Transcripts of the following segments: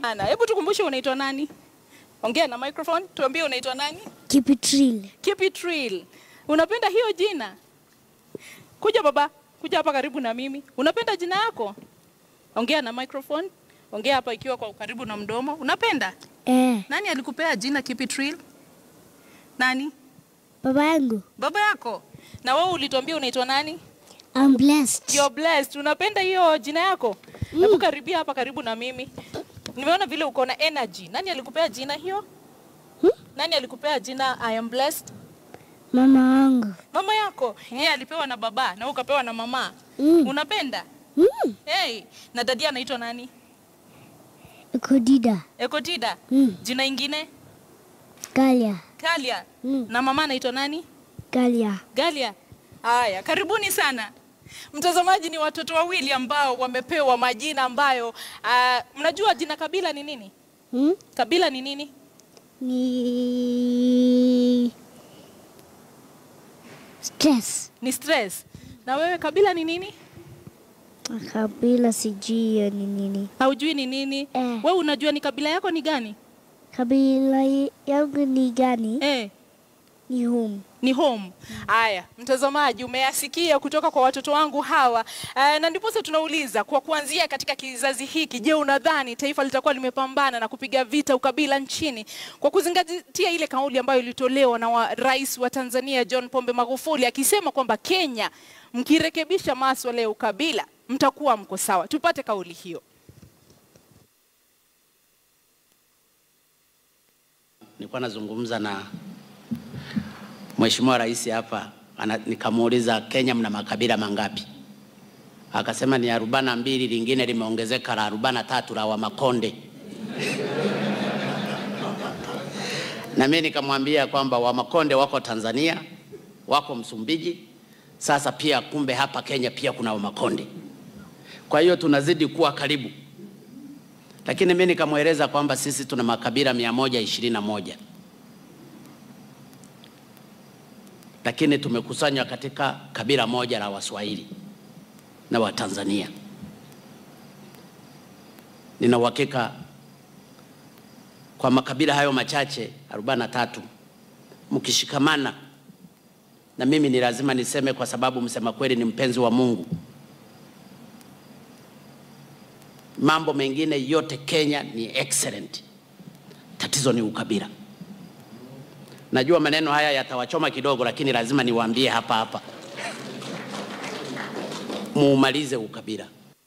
Ana, hebu tukumbushe unaitwa nani? Ongea na microphone, tuambie unaitwa nani? Kipitril. Kipitril. Unapenda hiyo jina? Kuja baba, kuja hapa karibu na mimi. Unapenda jina yako? Ongea na microphone. Ongea hapa ikiwa kwa karibu na mdomo. Unapenda? Eh, Nani alikupea jina Kipitril? Nani? baba yangu. Baba yako. Na wewe ulituambia unaitwa nani? I'm blessed. You're blessed. Unapenda hiyo jina yako? Hebu karibia hapa karibu na mimi. Nimeona vile uko na energy. Nani alikupea jina hiyo? Hmm? Nani alikupea jina I am blessed? Mama wangu. Mama yako. Yeye alipewa na baba na wewe ukapewa na mama. Mm. Unapenda? Mm. Hey, na dadia anaitwa nani? Kodida. Ekotida. Mm. Jina ingine? Galia. Kalia. Mm. Na mama anaitwa nani? Galia. Galia. Haya, karibuni sana. Mtazamaji, ni watoto wawili ambao wamepewa majina ambayo uh, mnajua jina kabila ni nini? Hmm? Kabila ni nini? Ni stress. Ni stress. Na wewe kabila ni nini? Kabila sijui hiyo ni nini. Haujui ni nini? Eh. Wewe unajua ni kabila yako ni gani? Kabila yangu ni gani? Eh, Ni home. ni home. Haya, mtazamaji, umeyasikia kutoka kwa watoto wangu hawa uh, na ndiposa tunauliza kwa kuanzia katika kizazi hiki, je, unadhani taifa litakuwa limepambana na kupiga vita ukabila nchini kwa kuzingatia ile kauli ambayo ilitolewa na wa, rais wa Tanzania John Pombe Magufuli akisema kwamba Kenya, mkirekebisha maswala ya ukabila mtakuwa mko sawa. Tupate kauli hiyo. Nilikuwa nazungumza na Mheshimiwa Rais hapa ana, nikamuuliza Kenya mna makabila mangapi? Akasema ni arobaini na mbili, lingine limeongezeka la arobaini na tatu la Wamakonde. na mimi nikamwambia kwamba Wamakonde wako Tanzania, wako Msumbiji, sasa pia kumbe hapa Kenya pia kuna Wamakonde. Kwa hiyo tunazidi kuwa karibu lakini mimi nikamweleza kwamba sisi tuna makabila mia moja ishirini na moja lakini tumekusanywa katika kabila moja la Waswahili na Watanzania. Nina uhakika kwa makabila hayo machache 43 mkishikamana, na mimi ni lazima niseme, kwa sababu msema kweli ni mpenzi wa Mungu. mambo mengine yote Kenya ni excellent. Tatizo ni ukabila. Najua maneno haya yatawachoma kidogo, lakini lazima niwaambie hapa hapa, muumalize ukabila.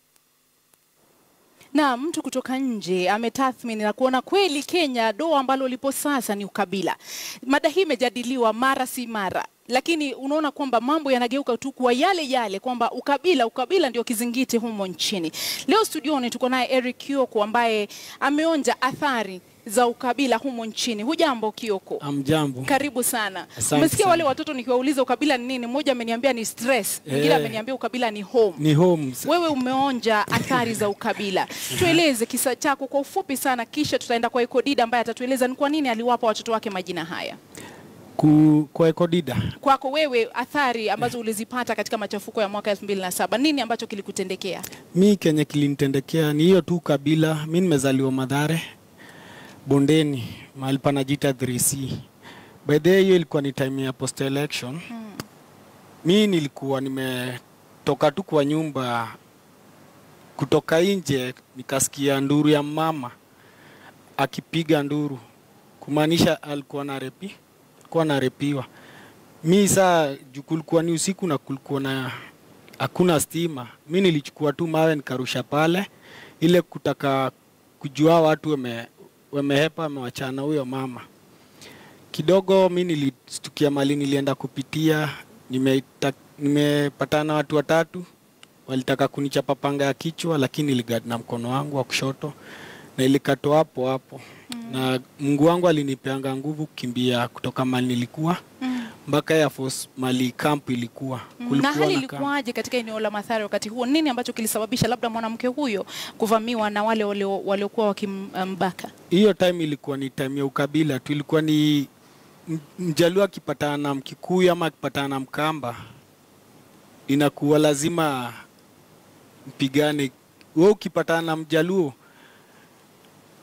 na mtu kutoka nje ametathmini na kuona kweli Kenya doa ambalo lipo sasa ni ukabila. Mada hii imejadiliwa mara si mara, lakini unaona kwamba mambo yanageuka tu kuwa yale yale, kwamba ukabila ukabila ndio kizingiti humo nchini. Leo studioni tuko naye Eric Kioko ambaye ameonja athari za ukabila humo nchini. Hujambo Kioko? Amjambo. Karibu sana. Asante Umesikia sana. wale watoto nikiwauliza ukabila ni nini, mmoja ameniambia ni stress, mwingine Eh. ameniambia ukabila ni home. Ni homes. Wewe umeonja athari za ukabila, tueleze kisa chako kwa ufupi sana, kisha tutaenda kwa Ekodida ambaye atatueleza ni kwa nini aliwapa watoto wake majina haya. Ku, kwa Ekodida. Kwako wewe, athari ambazo ulizipata katika machafuko ya mwaka 2007 nini ambacho kilikutendekea? Mi kenye kilinitendekea ni hiyo tu kabila. Mi nimezaliwa Madhare Bondeni, mahali panajiita 3C. By the way, hiyo ilikuwa ni time ya post election. Mi nilikuwa nimetoka tu kwa nyumba, kutoka nje nikasikia nduru ya mama akipiga nduru, kumaanisha alikuwa na repi, alikuwa narepiwa. Mi saa juu kulikuwa ni usiku na kulikuwa na hakuna stima, mi nilichukua tu mawe nikarusha pale, ile kutaka kujua watu wame, wamehepa wamewachana huyo mama. Kidogo mi nilistukia mali nilienda kupitia, nimeita- nimepatana na watu watatu walitaka kunichapa panga ya kichwa, lakini niligad na mkono wangu wa kushoto na ilikatwa hapo hapo na Mungu wangu alinipeanga nguvu kukimbia kutoka mali nilikuwa mpaka Air Force mali camp ilikuwa na Kulikuwa hali na camp. ilikuwaje katika eneo la Mathare wakati huo? Nini ambacho kilisababisha labda mwanamke huyo kuvamiwa na wale walio- waliokuwa wakimbaka? hiyo time ilikuwa ni time ya ukabila tu, ilikuwa ni m- mjaluo akipatana na mkikuyu ama akipatana na mkamba, inakuwa lazima mpigane. Wewe ukipatana na mjaluo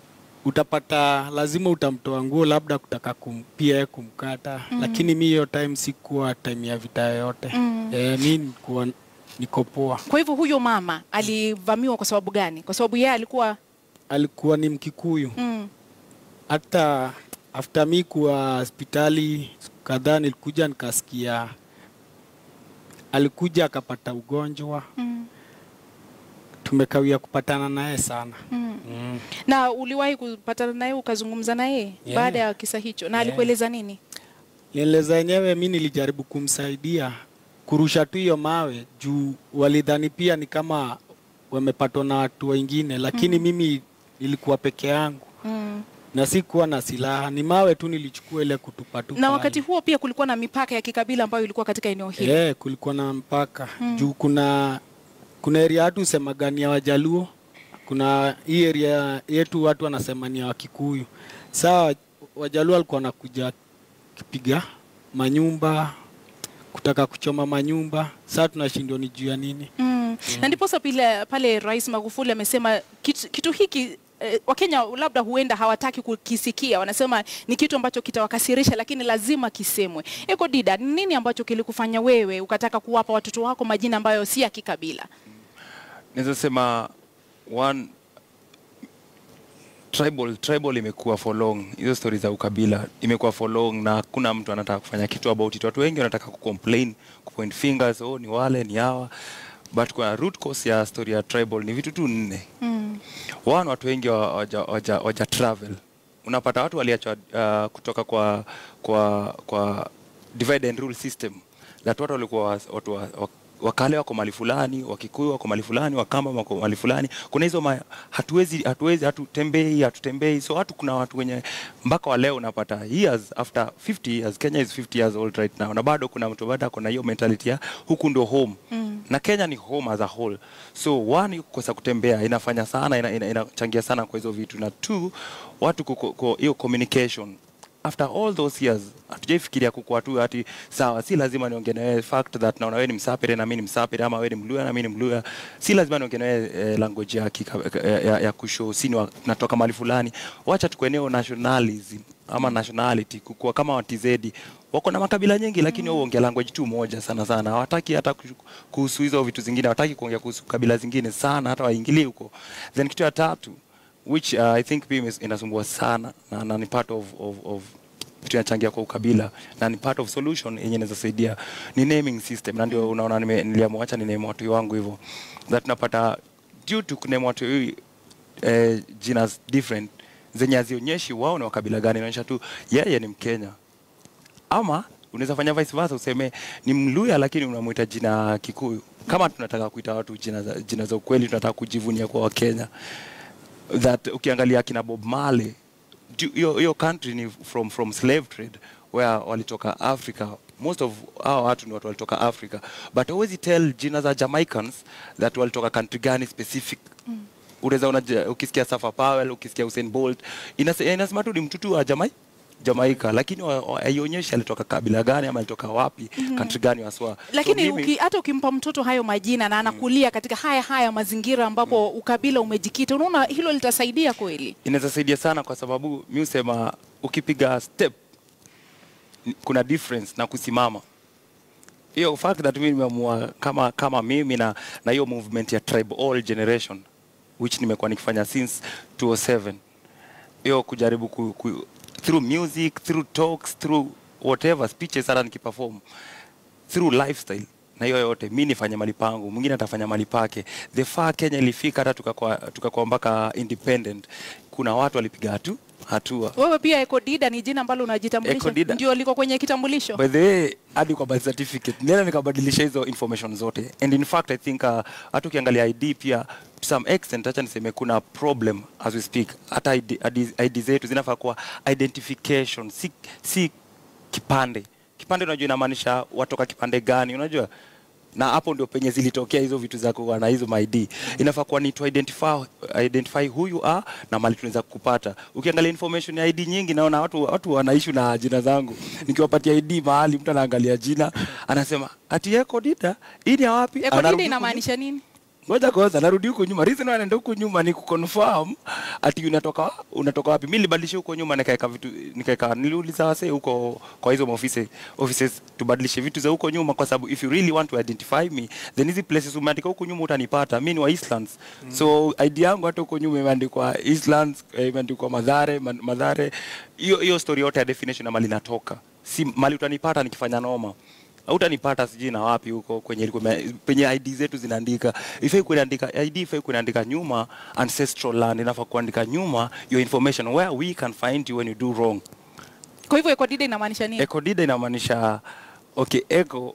utapata lazima utamtoa nguo labda kutaka kum, pia yeye kumkata mm. lakini mi hiyo time sikuwa time ya vita yoyote mm. e, mi nikuwa niko poa. Kwa hivyo huyo mama alivamiwa kwa sababu gani? Kwa sababu yeye alikuwa Alikuwa ni Mkikuyu mm, hata after mi kuwa hospitali siku kadhaa nilikuja nikasikia alikuja akapata ugonjwa mm, tumekawia kupatana naye sana mm. mm. Na uliwahi kupatana naye ukazungumza naye Yeah. baada ya kisa hicho, na Yeah. alikueleza nini? Nieleza yenyewe mi nilijaribu kumsaidia kurusha tu hiyo mawe juu walidhani pia ni kama wamepatwa na watu wengine, lakini mimi nilikuwa peke yangu Mm. na sikuwa na silaha, ni mawe tu nilichukua ile kutupa tu Na pale. wakati huo pia kulikuwa na mipaka ya kikabila ambayo ilikuwa katika eneo hili. Eh, kulikuwa na mpaka juu kuna kuna area watu husemaga ni ya Wajaluo, kuna hii area yetu watu wanasema ni ya Wakikuyu. Saa Wajaluo walikuwa wanakuja kipiga manyumba kutaka kuchoma manyumba, saa tunashindwa ni juu ya nini. Mm. Na ndiposa pile, pale Rais Magufuli amesema kitu, kitu hiki eh, Wakenya labda huenda hawataki kukisikia, wanasema ni kitu ambacho kitawakasirisha, lakini lazima kisemwe. Eko Dida, ni nini ambacho kilikufanya wewe ukataka kuwapa watoto wako majina ambayo si ya kikabila? naweza sema one tribal tribal imekuwa for long hizo stori za ukabila imekuwa for long na hakuna mtu anataka kufanya kitu about it watu wengi wanataka kucomplain kupoint fingers oh ni wale ni hawa but kwa root cause ya story ya tribal ni vitu tu nne Mm. one watu wengi wa- waja, waja, waja travel unapata watu waliachwa uh, kutoka kwa kwa kwa divide and rule system that watu walikuwa wa- watu wa, wa, wakale wako mali fulani wakikuyu wako mali fulani wakamba wako mali fulani kuna hizo ma, hatuwezi hatuwezi hatutembei hatutembei so watu kuna watu wenye mpaka wa leo unapata years after 50 years Kenya is 50 years old right now na bado kuna mtu bado ako na hiyo mentality ya huku ndo home mm. na Kenya ni home as a whole so one kukosa kutembea inafanya sana inachangia ina, inachangia sana kwa hizo vitu na two watu kuko- ko- hiyo communication after all those years hatujaifikiria kukua tu ati sawa si lazima niongee na wewe fact that naona wewe ni msapere na mimi ni msapere ama wewe ni mluya na mimi ni mluya si lazima niongee na wewe eh, language ya, kika, ya, ya, ya kushow si ni wa- natoka mahali fulani wacha tukueneo nationalism ama nationality kukua kama watizedi wako na makabila nyingi lakini wao huongea language tu moja sana sana hawataki hata ku- kuhusu hizo vitu zingine hawataki kuongea kuhusu kabila zingine sana hata waingilie huko then kitu ya tatu which uh, I think pia imes- inasumbua sana na, na ni part of, of, of kitu inachangia kwa ukabila na ni part of solution yenye inaweza saidia ni naming system na ndio unaona nime- niliamua acha ni name watu wangu hivyo that tunapata due to kuname watu eh, jina different zenye hazionyeshi wao ni wa kabila gani inaonyesha tu yeye ni Mkenya ama unaweza fanya vice versa useme ni Mluya lakini unamwita jina Kikuyu. Kama tunataka kuita watu jina za, jina za ukweli, tunataka kujivunia kwa Wakenya that ukiangalia kina Bob Marley ju- hiyo hiyo country ni from from slave trade where walitoka Africa most of hao watu ni watu walitoka Africa but always tell jina za Jamaicans that walitoka country gani specific mm. Unaweza ona ja- ukisikia Safa Powell ukisikia Usain Bolt inase- inasema tu ni mtutu wa Jamaica Jamaica lakini wa- wa- haionyeshi alitoka kabila gani ama alitoka wapi mm-hmm. country gani waswa Lakini so, mimi- uki, hata ukimpa mtoto hayo majina na anakulia katika haya haya mazingira ambapo ukabila umejikita, unaona hilo litasaidia kweli? inaweza saidia sana kwa sababu mi husema ukipiga step ni- kuna difference na kusimama hiyo fact that mimi nimeamua kama kama mimi na na hiyo movement ya tribe all generation which nimekuwa nikifanya since 2007 hiyo kujaribu ku, ku, through music through talks through whatever speeches hata nikiperform through lifestyle na hiyo yote mi nifanye mali pangu mwingine atafanya mali pake the far kenya ilifika hata tukakuwa tukakuwa mpaka independent kuna watu walipiga hatu hatua Wewe pia Eko Dida ni jina ambalo unajitambulisha, Eko Dida. ndio liko kwenye kitambulisho. by the way hadi kwa birth certificate nilienda nikabadilisha hizo information zote and in fact i think uh, hata ukiangalia id pia to some extent acha niseme kuna problem as we speak hata ID, ID, ID zetu zinafaa kuwa identification si, si kipande kipande unajua inamaanisha watoka kipande gani unajua na hapo ndio penye zilitokea hizo vitu za kuwa na hizo ID. Inafaa kuwa ni to identify, identify who you are na mali tunaweza kupata. Ukiangalia information ya ID nyingi, naona watu watu wanaishi na jina zangu. Nikiwapatia ID mahali, mtu anaangalia jina anasema ati yeko dida hii ni ya wapi? Eko Dida Anarudi inamaanisha nini? ngoja kwanza narudi huko nyuma reason why naenda huko nyuma ni kuconfirm ati unatoka unatoka wapi mimi nilibadilisha huko nyuma nikaeka vitu nikaeka niliuliza wasee huko kwa hizo offices offices tubadilishe vitu za huko nyuma kwa sababu if you really want to identify me then hizi places umeandika huko nyuma utanipata mimi ni wa Eastlands mm. so ID yangu hata huko nyuma imeandikwa Eastlands eh, imeandikwa Madhare Ma- Madhare hiyo hiyo story yote ya definition na mali natoka si mali utanipata nikifanya noma hautanipata sijui na wapi huko kwenye ilikuwa ime- penye ID zetu zinaandika ifai kuandika ID ifai kuandika nyuma ancestral land inafaa kuandika nyuma your information where we can find you when you do wrong Kwa hivyo ekodida inamaanisha nini? eco dida inamaanisha okay eco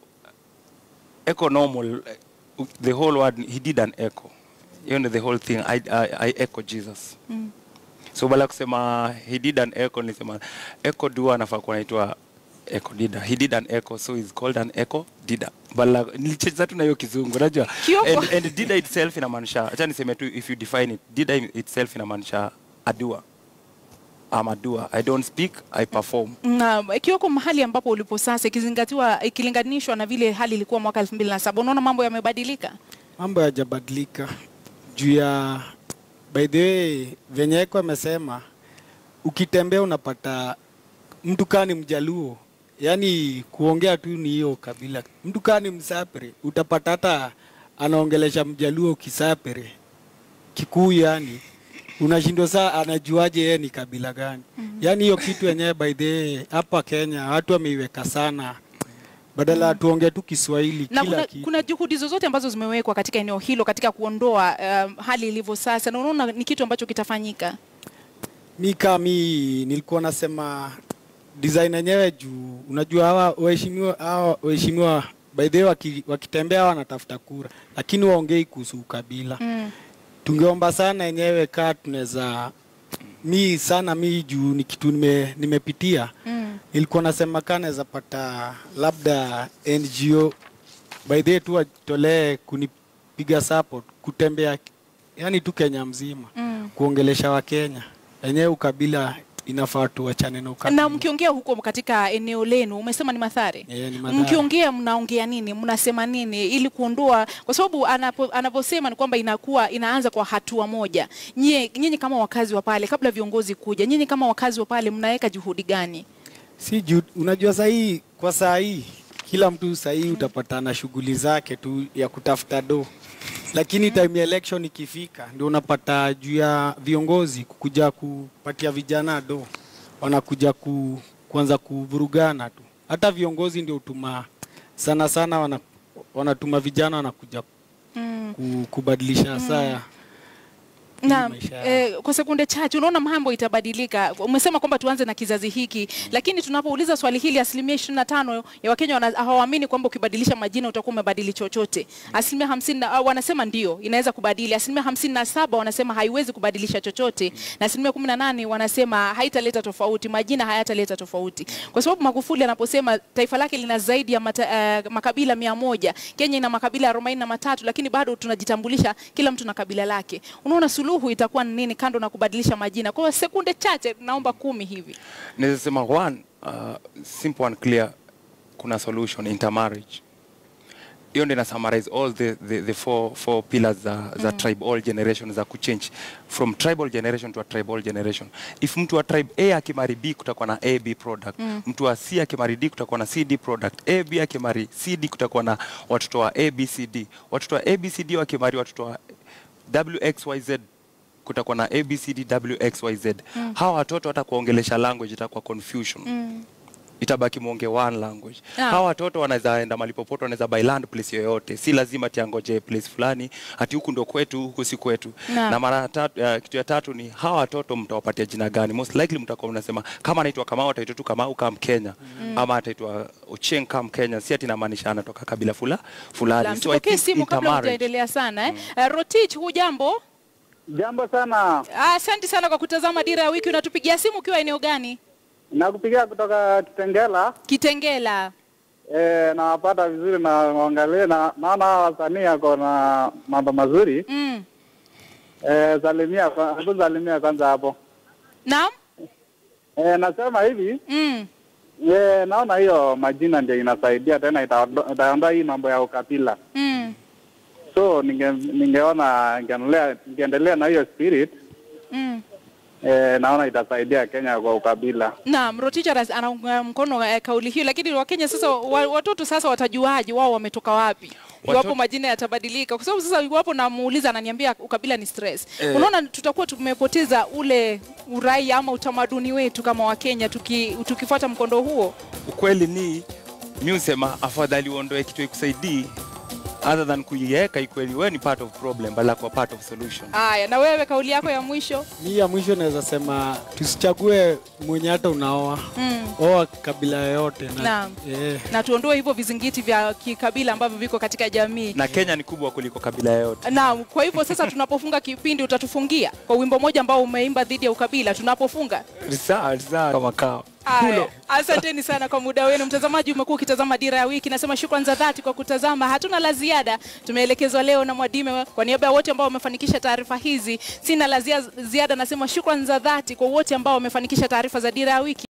eco normal eh, the whole word he did an echo hiyo ndio the whole thing I, I, I echo Jesus Mm. so bala kusema he did an echo nilisema echo dua anafaa kuwa anaitwa echo dida he did an echo so he's called an echo dida bala nilicheza tu na hiyo kizungu unajua Kioko. and, and dida itself inamaanisha acha niseme tu if you define it dida itself inamaanisha adua I'm a doer. I don't speak, I perform. Na Kioko, mahali ambapo ulipo sasa ikizingatiwa ikilinganishwa na vile hali ilikuwa mwaka elfu mbili na saba unaona mambo yamebadilika? mambo yajabadilika juu ya by the way venye eko amesema ukitembea unapata mtu kaa ni mjaluo yaani kuongea tu ni hiyo kabila mtu kaa ni msapere utapata hata anaongelesha mjaluo kisapere kikuu yani unashindwa saa anajuaje yeye ni kabila gani mm-hmm. yaani hiyo kitu yenyewe by the way hapa kenya watu wameiweka sana badala mm. tuongee tu kiswahili na kila kuna, kitu kuna juhudi zozote ambazo zimewekwa katika eneo hilo katika kuondoa um, hali ilivyo sasa, na unaona ni kitu ambacho kitafanyika? mi kaa mi nilikuwa nasema design yenyewe juu unajua hawa waheshimiwa hawa waheshimiwa by the way waki, wakitembea hawa wanatafuta kura lakini waongei kuhusu ukabila Mm. tungeomba sana yenyewe kaa tunaweza mi sana mi juu ni kitu nime, nimepitia Mm. nilikuwa nasema kaa naweza pata labda ngo by the way tu watolee kunipiga support kutembea yani tu kenya mzima Mm. kuongelesha wakenya yenyewe ukabila inafaa tuachane na ukabila Na mkiongea huko katika eneo lenu, umesema ni Mathare, Eh, ni Mathare. mkiongea mnaongea nini, mnasema nini ili kuondoa, kwa sababu anapo, anaposema ni kwamba inakuwa inaanza kwa hatua moja. Nyie nyinyi kama wakazi wa pale, kabla viongozi kuja, nyinyi kama wakazi wa pale mnaweka juhudi gani? si juu unajua sahii kwa saa hii kila mtu sahii utapata na shughuli zake tu ya kutafuta do lakini time ya election ikifika ndio unapata juu ya viongozi kukuja kupatia vijana do wanakuja ku, kuanza kuvurugana tu hata viongozi ndio utuma sana sana wana, wanatuma vijana wanakuja Mm. ku, kubadilisha saa na maisha yao. eh, kwa sekunde chache unaona mambo itabadilika. Umesema kwamba tuanze na kizazi hiki, lakini tunapouliza swali hili, asilimia ishirini na tano ya Wakenya wana- hawaamini kwamba ukibadilisha majina utakuwa umebadili chochote. Asilimia hamsini na- ah, wanasema ndio inaweza kubadili, asilimia hamsini na saba wanasema haiwezi kubadilisha chochote, na asilimia kumi na nane wanasema haitaleta tofauti, majina hayataleta tofauti, kwa sababu Magufuli anaposema taifa lake lina zaidi ya mata, eh, makabila mia moja, Kenya ina makabila arobaini na matatu, lakini bado tunajitambulisha kila mtu na kabila lake. Unaona suluhu itakuwa ni nini kando na kubadilisha majina? Kwa sekunde chache, naomba kumi hivi. naweza sema one uh, simple and clear kuna solution intermarriage hiyo ndio ina summarize all the, the, the four, four pillars za, za tribal generation za kuchange from tribal generation to a tribal generation if mtu wa tribe a akimari b kutakuwa na ab product mm. mtu wa c akimari d kutakuwa na cd product ab akimari cd kutakuwa na watoto wa abcd watoto wa abcd wakimari watoto wa wxyz kutakuwa na abcd wxyz mm. hawa watoto hata kuongelesha language itakuwa confusion Mm. itabaki mwonge one language Ah. hawa watoto wanaweza enda mahali popote wanaweza buy land place yoyote si lazima tiangoje place fulani ati huku ndo kwetu huku si kwetu Naam. na mara tatu, uh, kitu ya tatu ni hawa watoto mtawapatia jina gani most likely mtakuwa mnasema kama anaitwa Kamau ataitwa tu Kamau kama Mkenya mm. ama ataitwa Ochieng kama Mkenya si ati inamaanisha anatoka kabila fula, fulani Naam, so I Tupokee think simu kabla intermarriage- hujaendelea sana eh. Uh, Rotich, hujambo? Jambo sana, Ah, Asante sana kwa kutazama Dira ya Wiki. Unatupigia simu ukiwa eneo gani? nakupigia kutoka Kitengela. Kitengela. E, nawapata vizuri na waangalie na naona hawa wasanii ako na mambo mazuri. Mm. E, salimia kwa- hebu salimia kwanza hapo. Naam? E, nasema hivi Mm. e, naona hiyo majina ndio inasaidia tena itaondo- itaondoa hii mambo ya ukabila. Mm. so ninge, ningeona ningeendelea ningeendelea na hiyo spirit Mm. eh, naona itasaidia Kenya kwa ukabila. Naam, Rotich anas- anaunga mkono eh, kauli hiyo, lakini Wakenya sasa, wa, watoto sasa watajuaje wao wametoka wapi iwapo Watoto- majina yatabadilika? Kwa sababu sasa iwapo namuuliza ananiambia ukabila ni stress. Eh. Unaona, tutakuwa tumepoteza ule uraia ama utamaduni wetu kama Wakenya tuki, tukifuata mkondo huo. ukweli ni mi husema afadhali uondoe kitu ikusaidii other than kuiweka ikweli wewe ni part of problem bala kwa part of solution Haya, na wewe kauli yako ya mwisho? Mi ya mwisho naweza sema tusichague mwenye hata unaoa Mm. oa kabila yoyote na, Naam. eh, na tuondoe hivyo vizingiti vya kikabila ambavyo viko katika jamii. na kenya ni kubwa kuliko kabila yoyote Naam, kwa hivyo sasa tunapofunga kipindi utatufungia kwa wimbo moja ambao umeimba dhidi ya ukabila tunapofunga. Sawa, sawa, kama kawa Aya, asanteni sana kwa muda wenu. Mtazamaji, umekuwa ukitazama Dira ya Wiki. Nasema shukrani za dhati kwa kutazama. Hatuna la ziada, tumeelekezwa leo na Mwadime. Kwa niaba ya wote ambao wamefanikisha taarifa hizi, sina la zia- ziada. Nasema shukrani za dhati kwa wote ambao wamefanikisha taarifa za Dira ya Wiki.